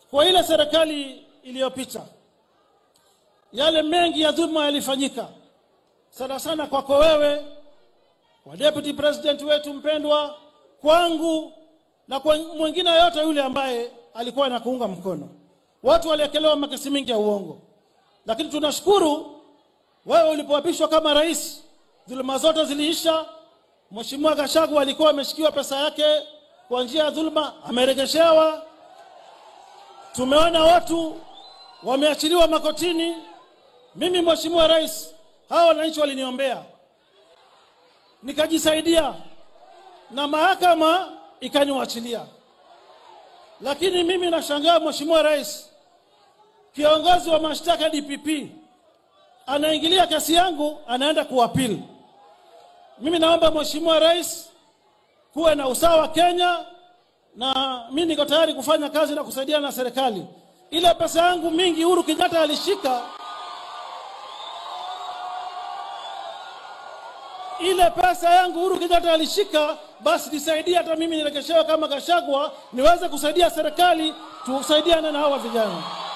kwa ile serikali iliyopita, yale mengi ya dhuluma yalifanyika, sana sana kwako wewe, kwa deputy president wetu mpendwa, kwangu na kwa mwingine yote yule ambaye alikuwa anakuunga mkono. Watu waliekelewa makesi mingi ya uongo, lakini tunashukuru wewe ulipoapishwa kama rais, dhuluma zote ziliisha. Mheshimiwa Gachagua alikuwa ameshikiwa pesa yake kwa njia ya dhuluma, ameregeshewa. Tumeona watu wameachiliwa makotini. Mimi Mheshimiwa Rais, hawa wananchi waliniombea, nikajisaidia na mahakama ikaniwachilia. Lakini mimi nashangaa Mheshimiwa Rais, kiongozi wa mashtaka DPP anaingilia kesi yangu, anaenda kuapili. Mimi naomba Mheshimiwa Rais, kuwe na usawa Kenya, na mimi niko tayari kufanya kazi na kusaidiana na serikali. Ile pesa yangu mingi Uhuru Kenyatta alishika, ile pesa yangu Uhuru Kenyatta alishika, basi nisaidie hata mimi nirekeshewe kama Gachagua, niweze kusaidia serikali, tusaidiane na hawa vijana.